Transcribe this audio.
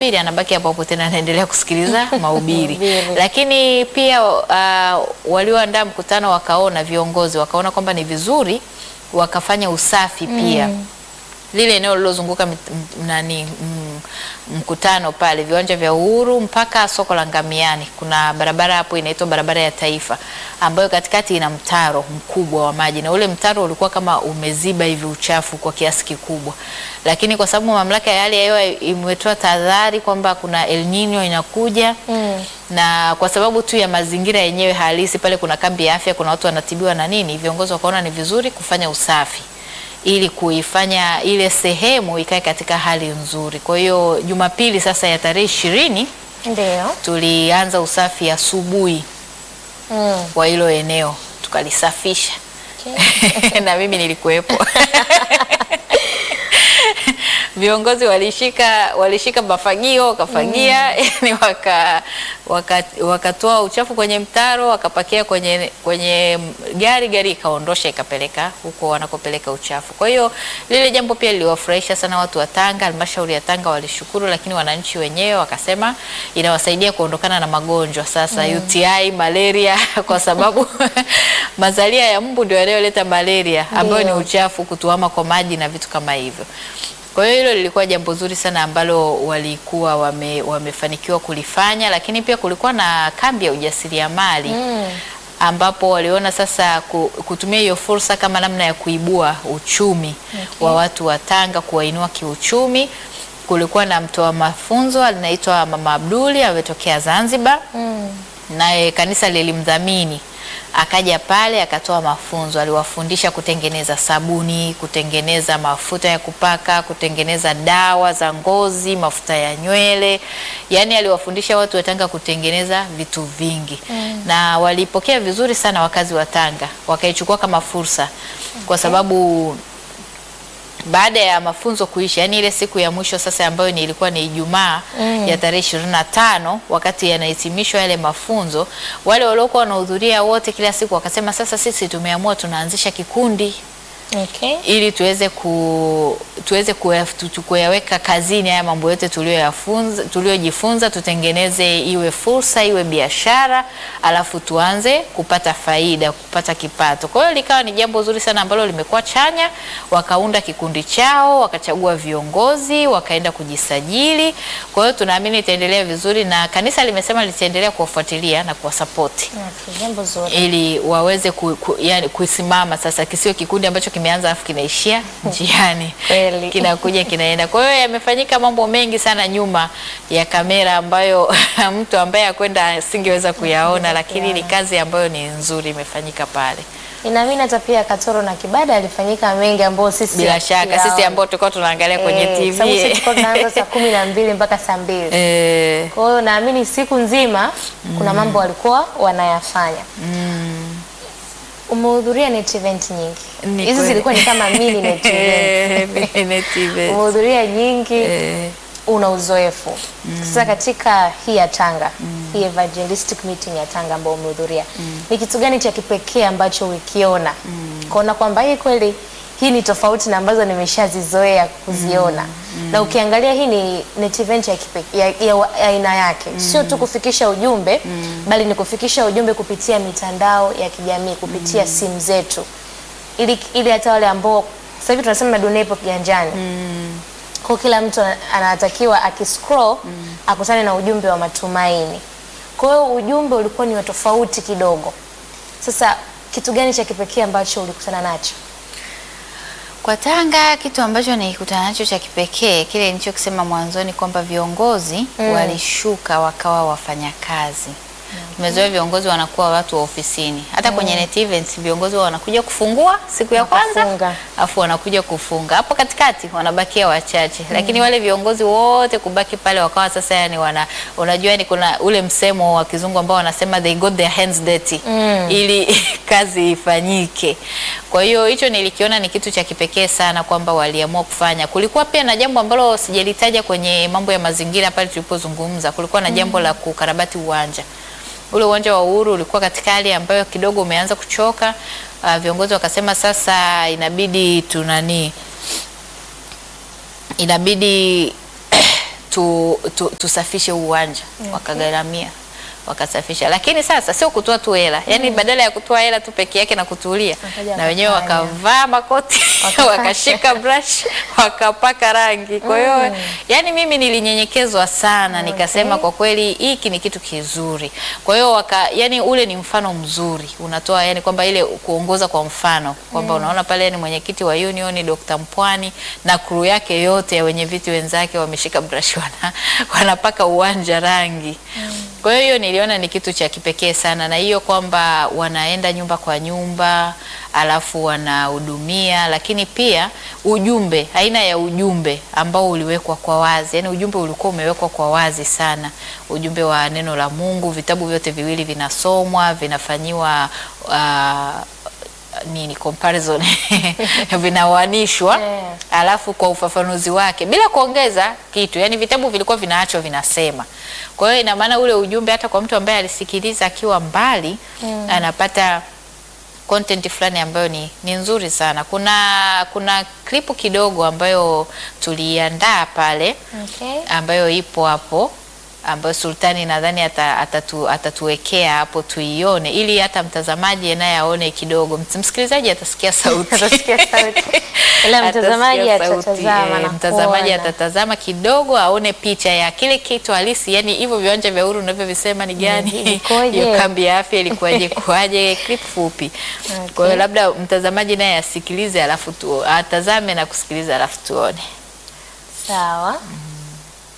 mahubiri anabaki hapo hapo tena anaendelea kusikiliza mahubiri. Mahubiri. Lakini pia uh, walioandaa mkutano wakaona, viongozi wakaona kwamba ni vizuri wakafanya usafi pia lile eneo lilozunguka mit- m- nani m- mkutano pale viwanja vya Uhuru mpaka soko la Ngamiani, kuna barabara hapo inaitwa barabara ya Taifa ambayo katikati ina mtaro mkubwa wa maji, na ule mtaro ulikuwa kama umeziba hivi uchafu kwa kiasi kikubwa, lakini kwa sababu mamlaka ya hali ya hewa imetoa tahadhari kwamba kuna El Nino inakuja Mm. na kwa sababu tu ya mazingira yenyewe halisi pale, kuna kambi ya afya, kuna watu wanatibiwa na nini, viongozi wakaona ni vizuri kufanya usafi ili kuifanya ile sehemu ikae katika hali nzuri. Kwa hiyo Jumapili sasa ya tarehe ishirini Ndio. tulianza usafi asubuhi Mm. wa hilo eneo tukalisafisha, Okay. na mimi nilikuwepo. Viongozi walishika walishika mafagio wakafagia, yani waka waka- wakatoa uchafu kwenye mtaro wakapakia kwenye kwenye gari, gari ikaondosha ikapeleka huko wanakopeleka uchafu. Kwa hiyo lile jambo pia liliwafurahisha sana watu wa Tanga, halmashauri ya Tanga walishukuru, lakini wananchi wenyewe wakasema inawasaidia kuondokana na magonjwa sasa UTI, malaria kwa sababu mazalia ya mbu ndio yanayoleta malaria ambayo ni Ndio. uchafu, kutuama kwa maji na vitu kama hivyo. Kwa hiyo hilo lilikuwa jambo zuri sana ambalo walikuwa wame, wamefanikiwa kulifanya, lakini pia kulikuwa na kambi ya ujasiriamali Mm. ambapo waliona sasa ku- kutumia hiyo fursa kama namna ya kuibua uchumi Okay. wa watu wa Tanga, kuwainua kiuchumi. Kulikuwa na mtoa mafunzo anaitwa Mama Abduli ametokea Zanzibar Mm. naye kanisa lilimdhamini akaja pale akatoa mafunzo, aliwafundisha kutengeneza sabuni, kutengeneza mafuta ya kupaka, kutengeneza dawa za ngozi, mafuta ya nywele, yaani aliwafundisha watu wa Tanga kutengeneza vitu vingi na walipokea vizuri sana wakazi wa Tanga, wakaichukua kama fursa kwa sababu baada ya mafunzo kuisha, yani ile siku ya mwisho sasa ambayo ni ilikuwa ni Ijumaa Mm. ya tarehe ishirini na tano wakati yanahitimishwa yale mafunzo, wale waliokuwa wanahudhuria wote kila siku wakasema, sasa sisi tumeamua tunaanzisha kikundi Okay. ili tuweze ku tuweze kuya- tu- tu- kuyaweka kazini haya mambo yote tuliyoyafunza tuliyojifunza, tutengeneze iwe fursa iwe biashara, alafu tuanze kupata faida, kupata kipato. Kwa hiyo likawa ni jambo zuri sana ambalo limekuwa chanya. Wakaunda kikundi chao, wakachagua viongozi, wakaenda kujisajili. Kwa hiyo tunaamini itaendelea vizuri, na kanisa limesema litaendelea kuwafuatilia na kuwasapoti Okay. Jambo zuri. ili waweze ku, ku, yani, kusimama sasa, kisio kikundi ambacho kimeanza alafu kinaishia njiani, Kweli. kinakuja kinaenda. Kwa hiyo yamefanyika mambo mengi sana nyuma ya kamera ambayo mtu ambaye akwenda asingeweza kuyaona, lakini ni kazi ambayo ni nzuri imefanyika pale. Inaamini hata pia Katoro na Kibada alifanyika mengi ambayo sisi Bila shaka hatuyaona. sisi ambao tulikuwa tunaangalia kwenye Eh, sababu sisi TV tulikuwa tunaanza saa kumi na mbili mpaka saa mbili. eh, Kwa hiyo naamini siku nzima kuna mambo walikuwa wanayafanya. Umehudhuria net event nyingi. Ni Hizi kweli. zilikuwa ni kama mini net event. eh, net event. Umehudhuria nyingi, Eh, una uzoefu. Sasa katika hii ya Tanga, hii evangelistic meeting ya Tanga ambayo umehudhuria, ni kitu gani cha kipekee ambacho ulikiona? Kuona kwamba hii kweli hii ni tofauti na ambazo nimeshazizoea kuziona. Na ukiangalia hii ni net event ya kipekee ya, ya, wa- ya aina yake. Sio tu kufikisha ujumbe, bali ni kufikisha ujumbe kupitia mitandao ya kijamii, kupitia simu zetu. Ili ili hata wale ambao sasa hivi tunasema dunia ipo kiganjani kwa kila mtu ana- anatakiwa akiscroll akutane na ujumbe wa matumaini. Kwa hiyo ujumbe ulikuwa ni wa tofauti kidogo. Sasa kitu gani cha kipekee ambacho ulikutana nacho? Kwa Tanga kitu ambacho nilikutana nacho cha kipekee kile nilichokisema mwanzoni kwamba viongozi walishuka wakawa wafanyakazi. Tumezoea viongozi wanakuwa watu wa ofisini. Hata kwenye net events viongozi wao wanakuja kufungua siku ya kwanza, Wakafunga. afu wanakuja kufunga. Hapo katikati wanabakia wachache. Lakini wale viongozi wote kubaki pale wakawa sasa yani wana unajua ni kuna ule msemo wa kizungu ambao wanasema they got their hands dirty ili kazi ifanyike. Kwa hiyo hicho nilikiona ni kitu cha kipekee sana kwamba waliamua kufanya. Kulikuwa pia na jambo ambalo sijalitaja kwenye mambo ya mazingira pale tulipozungumza. Kulikuwa na jambo la kukarabati uwanja. Ule uwanja wa Uhuru ulikuwa katika hali ambayo kidogo umeanza kuchoka. Uh, viongozi wakasema sasa inabidi tunani inabidi tu, tu, tusafishe uwanja wakagharamia wakasafisha, lakini sasa sio kutoa tu hela yani, badala ya kutoa hela tu peke yake na kutulia, Wakaja na wenyewe wakafanya. wakavaa makoti Wakapaka. wakashika brush wakapaka rangi. Kwa hiyo yani mimi nilinyenyekezwa sana, nikasema kwa kweli hiki ni kitu kizuri. Kwa hiyo waka, yani ule ni mfano mzuri unatoa, yani kwamba ile kuongoza kwa mfano kwamba unaona pale yani mwenyekiti wa union Dr. Mpwani na crew yake yote ya wenye viti wenzake wameshika brush wana, wanapaka uwanja rangi. Kwa hiyo hiyo niliona ni kitu cha kipekee sana, na hiyo kwamba wanaenda nyumba kwa nyumba alafu wanahudumia, lakini pia ujumbe, aina ya ujumbe ambao uliwekwa kwa wazi, yani ujumbe ulikuwa umewekwa kwa wazi sana, ujumbe wa neno la Mungu. Vitabu vyote viwili vinasomwa, vinafanyiwa uh, nini comparison vinawanishwa Yeah. alafu kwa ufafanuzi wake bila kuongeza kitu, yani vitabu vilikuwa vinaachwa vinasema. Kwa hiyo ina maana ule ujumbe hata kwa mtu ambaye alisikiliza akiwa mbali anapata content fulani ambayo ni, ni nzuri sana. Kuna kuna klipu kidogo ambayo tuliandaa pale Okay. ambayo ipo hapo ambayo Sultani nadhani ata, atatu, atatuwekea hapo tuione, ili hata mtazamaji naye aone kidogo. Ms- Msikilizaji atasikia sauti Atasikia sauti. Ila mtazamaji Atasikia sauti, atatazama eh, na mtazamaji kuona. atatazama kidogo aone picha ya kile kitu halisi, yani hivyo viwanja vya Uhuru unavyovisema ni gani, Vikoje? hiyo kambi ya afya ilikuwaje, kuaje, clip fupi. Kwa hiyo labda mtazamaji naye asikilize, alafu tu atazame na kusikiliza, alafu tuone. Sawa.